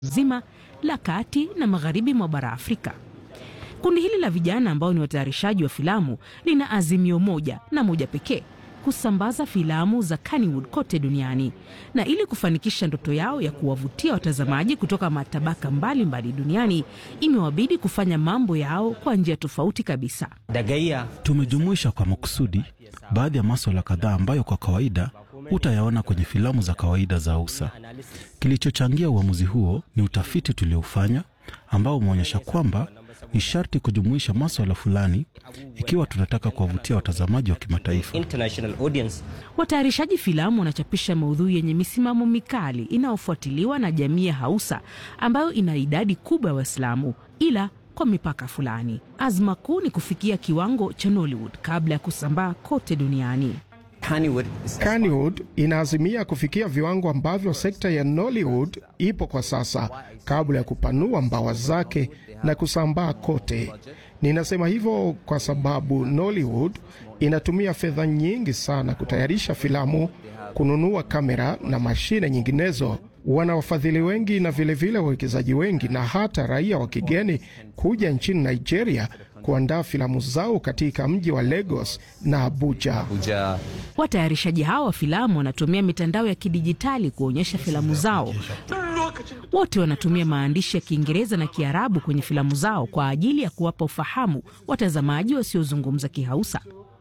zima la kati na magharibi mwa bara Afrika. Kundi hili la vijana ambao ni watayarishaji wa filamu lina azimio moja na moja pekee, kusambaza filamu za Kannywood kote duniani. Na ili kufanikisha ndoto yao ya kuwavutia watazamaji kutoka matabaka mbalimbali mbali duniani, imewabidi kufanya mambo yao kwa njia tofauti kabisa. Tumejumuisha kwa makusudi baadhi ya maswala kadhaa ambayo kwa kawaida hutayaona kwenye filamu za kawaida za USA. Kilichochangia uamuzi huo ni utafiti tuliofanya ambao umeonyesha kwamba ni sharti kujumuisha maswala fulani ikiwa tunataka kuwavutia watazamaji wa kimataifa. Watayarishaji filamu wanachapisha maudhui yenye misimamo mikali inayofuatiliwa na jamii ya Hausa ambayo ina idadi kubwa ya Waislamu, ila kwa mipaka fulani. Azma kuu ni kufikia kiwango cha Nollywood kabla ya kusambaa kote duniani. Kannywood inaazimia kufikia viwango ambavyo sekta ya Nollywood ipo kwa sasa kabla ya kupanua mbawa zake na kusambaa kote. Ninasema hivyo kwa sababu Nollywood inatumia fedha nyingi sana kutayarisha filamu, kununua kamera na mashine nyinginezo. Wana wafadhili wengi na vilevile wawekezaji wengi na hata raia wa kigeni kuja nchini Nigeria kuandaa filamu zao katika mji wa Lagos na Abuja. Abuja. Watayarishaji hawa wa filamu wanatumia mitandao ya kidijitali kuonyesha filamu zao. Wote wanatumia maandishi ya Kiingereza na Kiarabu kwenye filamu zao kwa ajili ya kuwapa ufahamu watazamaji wasiozungumza Kihausa.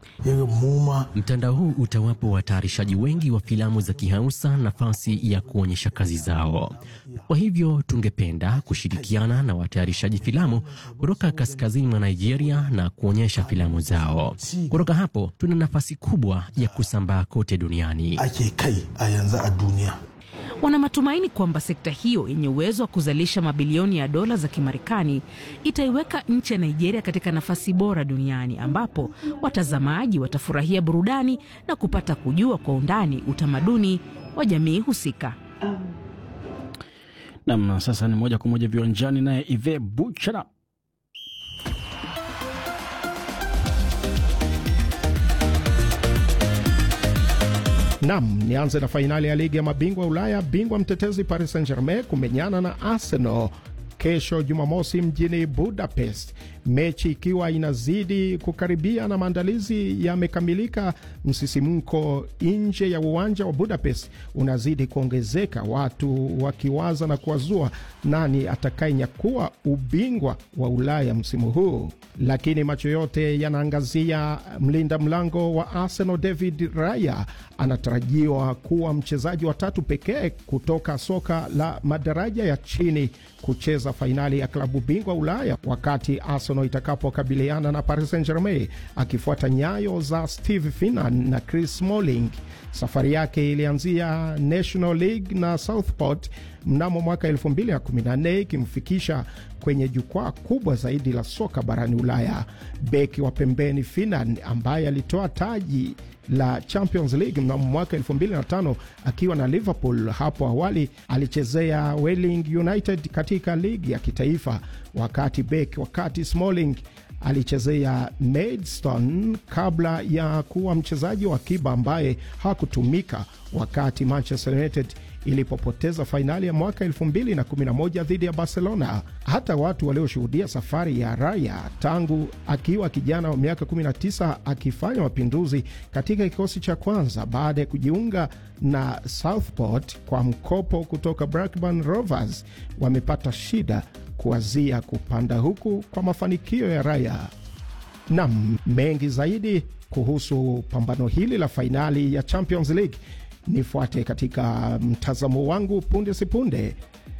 Mtandao huu utawapa watayarishaji wengi wa filamu za Kihausa nafasi ya kuonyesha kazi zao. Kwa hivyo tungependa kushirikiana na watayarishaji filamu kutoka kaskazini mwa Nigeria na kuonyesha filamu zao. Kutoka hapo tuna nafasi kubwa ya kusambaa kote duniani. ake kai a yanzu a duniya. Wana matumaini kwamba sekta hiyo yenye uwezo wa kuzalisha mabilioni ya dola za Kimarekani itaiweka nchi ya Nigeria katika nafasi bora duniani ambapo watazamaji watafurahia burudani na kupata kujua kwa undani utamaduni wa jamii husika. Nam, sasa ni moja kwa moja viwanjani, naye Ive Buchana. Nam, nianze na fainali ya ligi ya mabingwa Ulaya. Bingwa mtetezi Paris Saint Germain kumenyana na Arsenal kesho Jumamosi mjini Budapest, mechi ikiwa inazidi kukaribia na maandalizi yamekamilika. Msisimko nje ya uwanja wa Budapest unazidi kuongezeka, watu wakiwaza na kuwazua nani atakayenyakua ubingwa wa Ulaya msimu huu, lakini macho yote yanaangazia mlinda mlango wa Arsenal David Raya anatarajiwa kuwa mchezaji wa tatu pekee kutoka soka la madaraja ya chini kucheza fainali ya klabu bingwa Ulaya wakati Arsenal itakapokabiliana na Paris Saint Germain, akifuata nyayo za Steve Finnan na Chris Smalling. Safari yake ilianzia National League na Southport mnamo mwaka 2014 ikimfikisha kwenye jukwaa kubwa zaidi la soka barani Ulaya. Beki wa pembeni Finnan ambaye alitoa taji la Champions League mnamo mwaka 2005 akiwa na Liverpool. Hapo awali alichezea Welling United katika ligi ya kitaifa, wakati beki wakati Smalling alichezea Maidstone kabla ya kuwa mchezaji wa akiba ambaye hakutumika wakati Manchester United ilipopoteza fainali ya mwaka 2011 dhidi ya Barcelona. Hata watu walioshuhudia safari ya Raya tangu akiwa kijana wa miaka 19 akifanya mapinduzi katika kikosi cha kwanza baada ya kujiunga na Southport kwa mkopo kutoka Blackburn Rovers wamepata shida kuwazia kupanda huku kwa mafanikio ya Raya. Nam, mengi zaidi kuhusu pambano hili la fainali ya Champions League nifuate katika mtazamo wangu punde sipunde.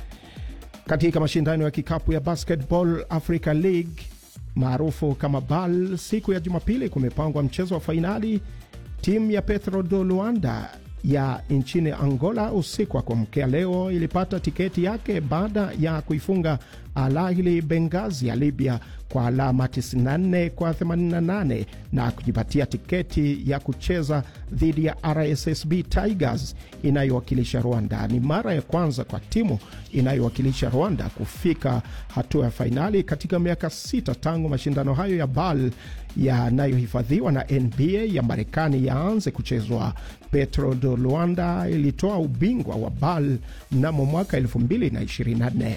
Katika mashindano ya kikapu ya Basketball Africa League maarufu kama BAL, siku ya Jumapili kumepangwa mchezo wa fainali. Timu ya Petro do Luanda ya nchini Angola usiku wa kuamkea leo ilipata tiketi yake baada ya kuifunga Al Ahly Benghazi ya Libya kwa alama 94 kwa 88 na kujipatia tiketi ya kucheza dhidi ya RSSB Tigers inayowakilisha Rwanda. Ni mara ya kwanza kwa timu inayowakilisha Rwanda kufika hatua ya fainali katika miaka sita tangu mashindano hayo ya BAL yanayohifadhiwa na NBA ya Marekani yaanze kuchezwa. Petro do Luanda ilitoa ubingwa wa BAL mnamo mwaka 2024.